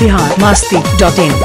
Bihar Masti dot in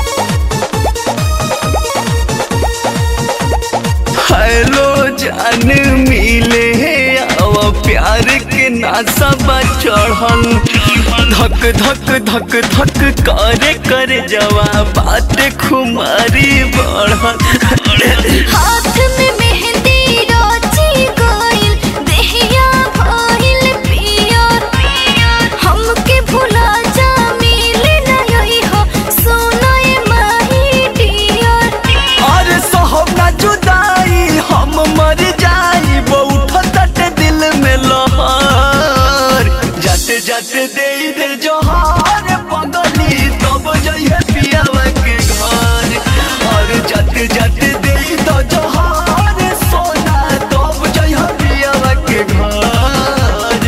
hello जान मिले अब प्यार के नासा बा चढ़ल धक धक धक धक करे करे जवा बात खुमारी बढ़ल हाथ में मेहंदी रोची गोइल देहिया भइल पियर हमके भुला जा मिले ना यही हो सोनाए माही डियर और सहब ना जुदाई हम मर जाई वो उठत दिल में लहर जाते जाते दे दे जोहार पगली तब जइहे पियावा के घर और जाते जाते दे दो जोहार सोना तब जइहे पियावा के घर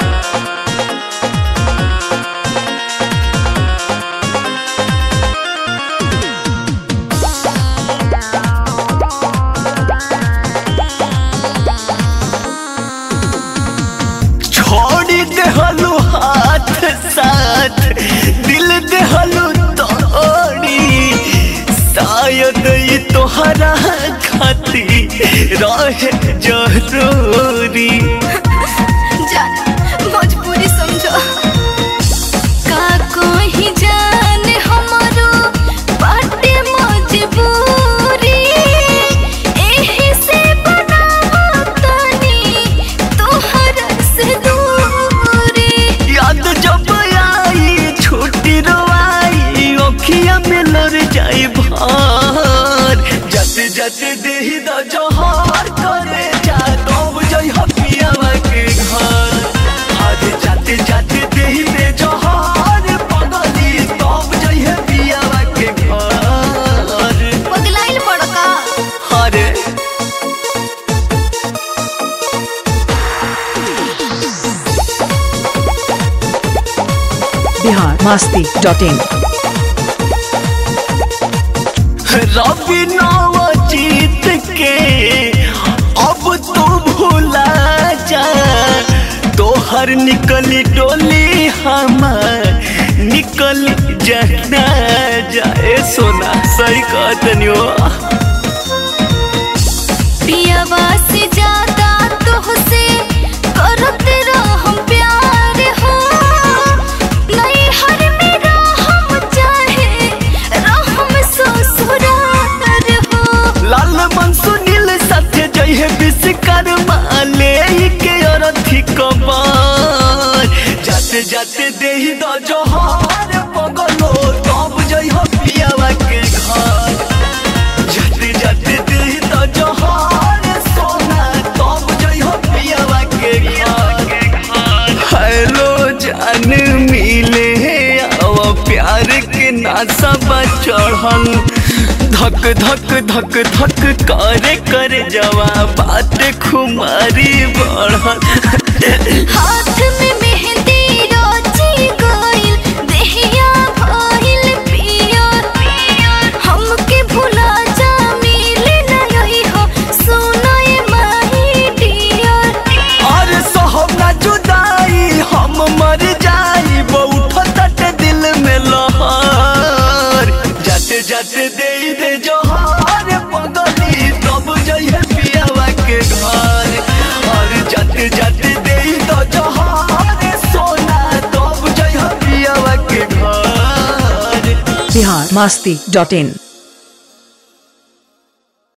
छोड़ी देहलू हाथ साथ दिल देहलू तोड़ी शायद ये तोहरा खाती रहे जरूरी जान मजबूरी समझो का कोई जान हमारो बाटे मजबूरी एही से बनावा तनी तोहरा से दूरी याद जब आई छुट्टी रोआई ओखिया में लड़ जाई भार जाते जाते देही द जोहार करे जा तब जई हपियावा के घर आज जाते जाते देही दे जोहार पगली तब जई हपियावा के घर पगलाइल पड़का अरे बिहार मस्ती डॉट इन रवि नाव जीत के अब तू भूला जा तोहर निकली डोली हमार निकल जाना जाए सोना सही कहतनी हो पियावा से ज्यादा तोहसे करत रहम प्यार हो नहीं हर मेरा हम चाहे रहम ससुरार हो लाल मन सुनील सत्य जय है विश्वकर्मा ले के अरथी कबार जाते जाते देही द जोहार पगलो तब जय हो पियावा के घर जाते जाते देही द जोहार सोना तब जय हो पियावा के घर हेलो जान मिले अब प्यार के नासा बा चढ़ल धक धक धक धक करे करे जवा बात खुमारी बढ़ल हाथ में मेहंदी रोची गोइल देहिया भइल पियर हमके भुला जा मिले ना यही हो सोनाए माही डियर और सहब ना जुदाई हम मर जाई वो उठत दिल में लहर जाते जाते दे दे जोहार पगली तब जइहे पियावा के घर और जाते जाते दे दो जोहार सोना तब जइहे पियावा के घर बिहार मस्ती डॉट इन